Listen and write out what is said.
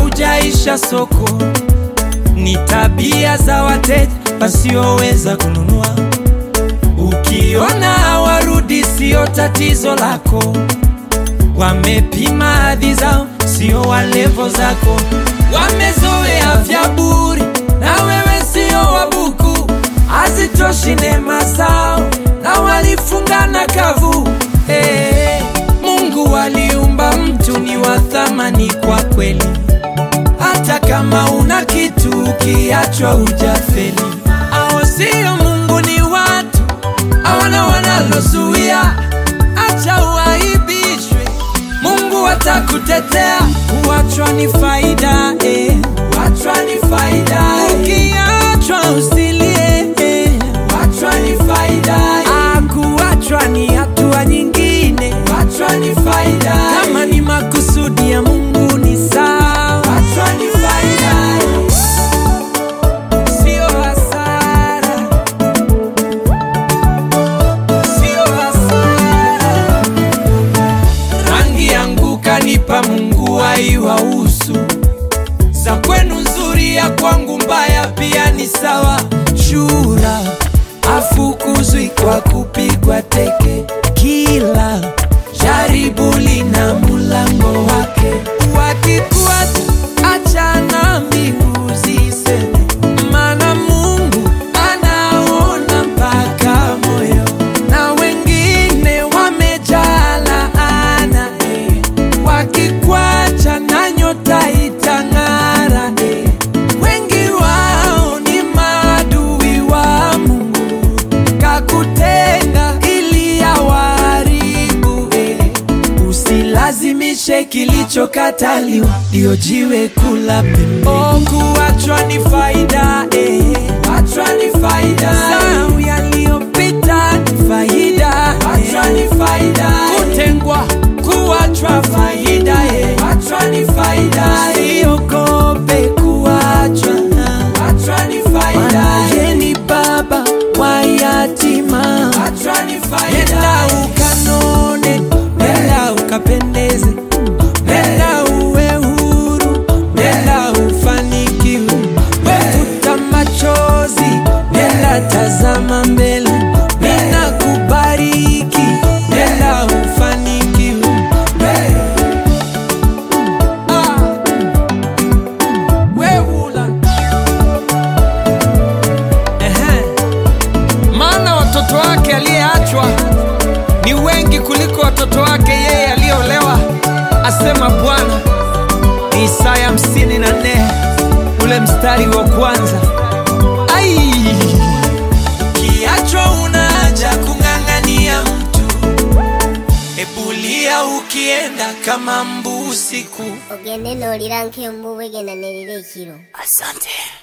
haujaisha soko, ni tabia za wateja wasioweza kununua. Ukiona hawarudi, sio tatizo lako, wamepima hadhi zao, sio walevo zako. Wamezoea vya buri, na wewe sio wabuku, hazitoshi neema zao, na walifungana kavu. Hey, Mungu aliumba mtu ni wa thamani kwa kweli, hata kama una kitu ukiachwa hujafeli. Hao sio Mungu, ni watu hawana wanalozuia, acha uaibishwe, Mungu atakutetea. Kuachwa ni faida eh. Kuachwa ni faida eh. Ukiachwa usilie eh. Kuachwa ni faida eh. Ah, kuachwa ni hatua nyingine. Kuachwa ni faida eh. Kama ni makusudi ya Mungu ni sawa. Kuachwa ni faida eh. Sio hasara. Sio hasara. Rangi yangu kanipa Mungu haiwahusu, za kwenu nzuri, ya kwangu mbaya pia ni sawa. Shura afukuzwi kwa kupigwa teke, kila jaribu lina mulango wake. Wakikuacha achana mbingu ziseme, maana Mungu anaona mpaka moyo, na wengine wamejaa laana eh. Wakikwacha na nyota itang'ara eh. Wengi wao ni maadui wa Mungu, kakutenga ili awaharibu eh. Usilazimishe kilichokataliwa, ndio jiwe kula pembeni. Oh, kuachwa ni faida eh. Kuachwa ni faida Sahau yaliyopita ni faida Kuachwa ni faida Kutengwa, kuachwa faida eh. Kuachwa ni faida Usiogope kuachwa Kuachwa ni faida Yeye ni baba wa yatima Kuachwa ni faida Nenda ukanone, nenda ukapendeze Nenda uwe huru, nenda ufanikiwe Futa machozi, nenda tazama mbele Nina kubariki, nenda ufanikiwe Ah, weula. Ehe. Maana watoto wake aliyeachwa ni wengi kuliko watoto wake yeye aliyeolewa, asema Bwana. Ni Isaya 54 ule mstari wa kwanza. Ai, kiachwa unaja kung'ang'ania mtu, ebulia ukienda kama mbu usiku. ogende n'olira nk'embubu egendanirira ekiro Asante.